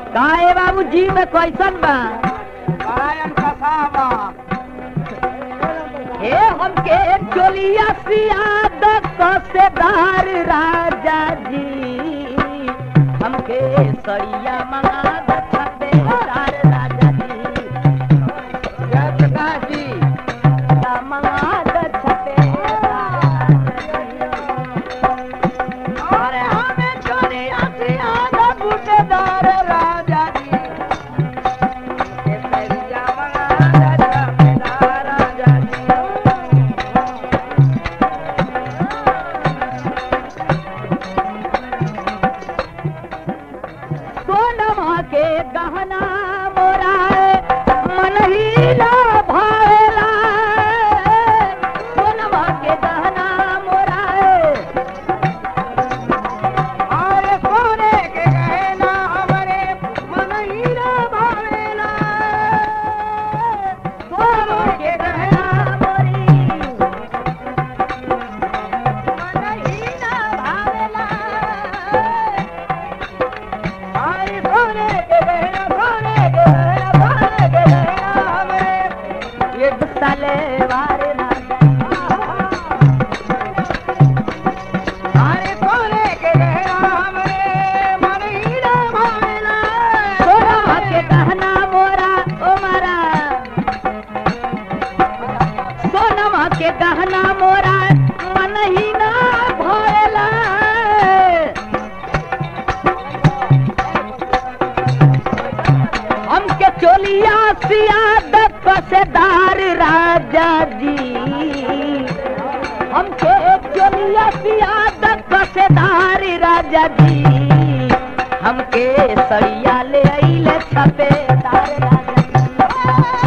काहे बाबू जी में कैसन बा परायण कसावा हे हमके चोलिया सियाद कसेदार राजा जी हमके सड़िया मंगा द छपेदार राजा जी जय प्रकाश जी सड़िया मंगा द छपेदार अरे हमें चोरी आसिया बूटेदार राजा जी ये सरिया मंगा जमेदार राजा जी सोनमा के गहना मोरा मन ही ना भावेला सोनमा के गहना मोरा अरे सोने के गहना हमारे मन ही ना भावेला सोनमा के गहना मोरी मन ही ना भावेला अरे सोने के गहना सोने के गहना सोने के गहना हमारे ये साले वारे ना अरे सोने के गहना हमारे मन ही ना भावेला सोनमा के गहना मोरा ओ मारा सोनमा के गहना मोरा मन ही ना भरेला हमके चोलिया सियाद कसेदार राजा जी हमके चोलिया सियाद कसेदार राजा जी हमके सड़िया ले आइले छपेदार राजा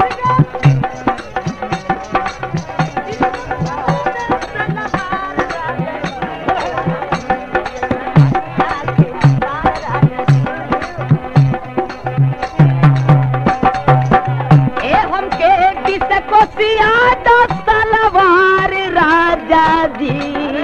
ए हमके किस को सियाद सलवार राजा जी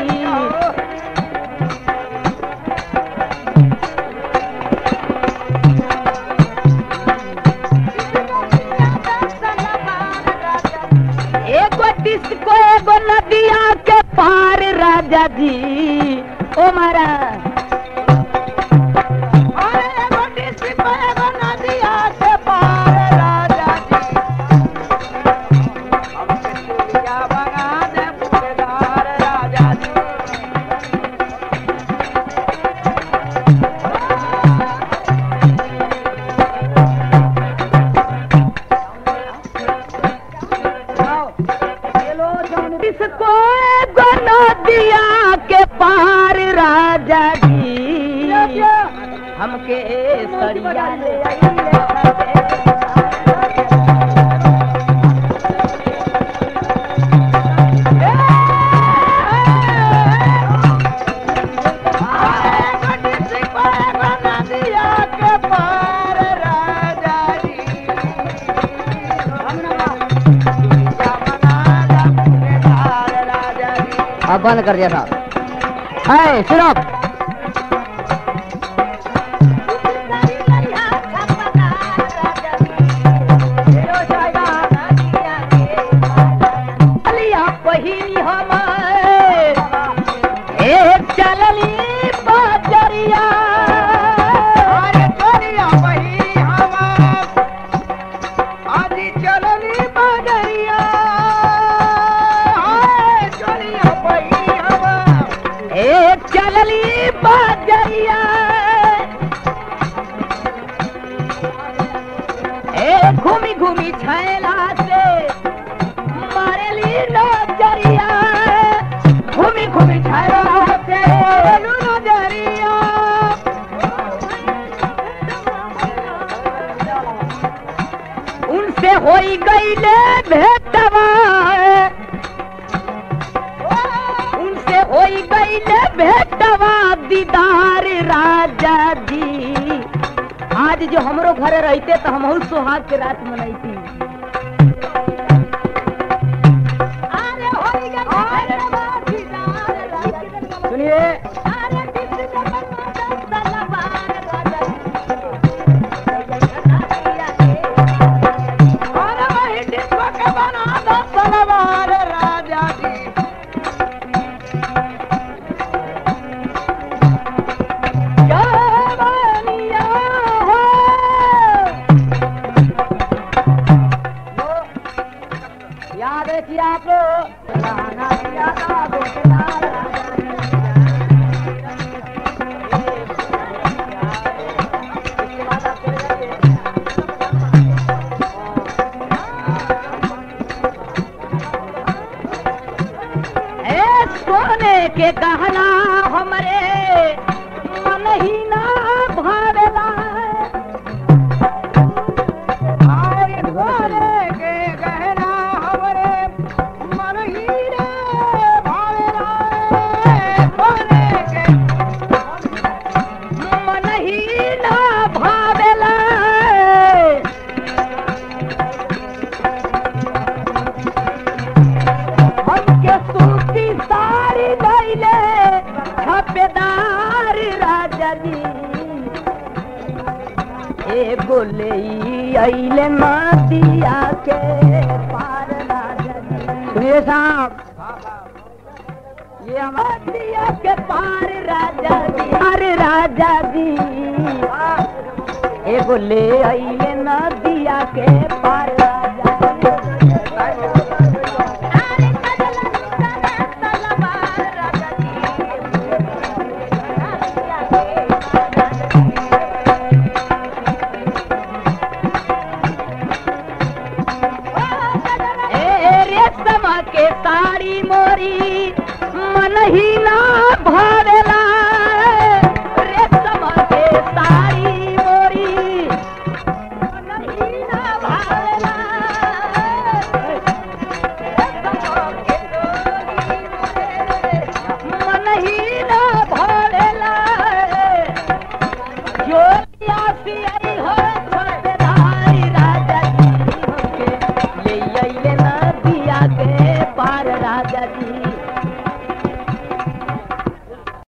एगो डिस्को एगो नदिया के पार राजा जी ओ मारा अरे एगो डिस्क पे एगो नदिया के पार राजा जी हमके चूड़िया बना दे बूटेदार राजा जी डिस्को एगो नदिया के पार राजा जी हमके सड़िया ले आइले एगो डिस्क पे एगो नदिया के पार राजा जी चूड़िया बना दे बूटेदार राजा जी अब बंद कर दिया साहब है सुनो चलिया पहिनी हमार ए चलली बाजरिया अरे चलिया बही हमार आदि चलनी बदरिया हाय चलिया बही हमार ए चलली बाजरिया ए घूमी घूमी छैला से मारेली नजरिया घूमी घूमी छैला से चलू नजरिया उनसे होई गईले भेटवा उनसे होई गईले भेटवा दीदार राजा जी आज जो हमरो घरे रहते तो हम सुहाग के रात मनैती सुनिए एगो ले अइले नदिया के पार राजा जी सुनिए साहब ये हमारे नदिया के पार राजा जी अरे राजा जी एगो ले अइले नदिया के पार राजा जी ए रेशम के साड़ी मोरी मन ही ना भा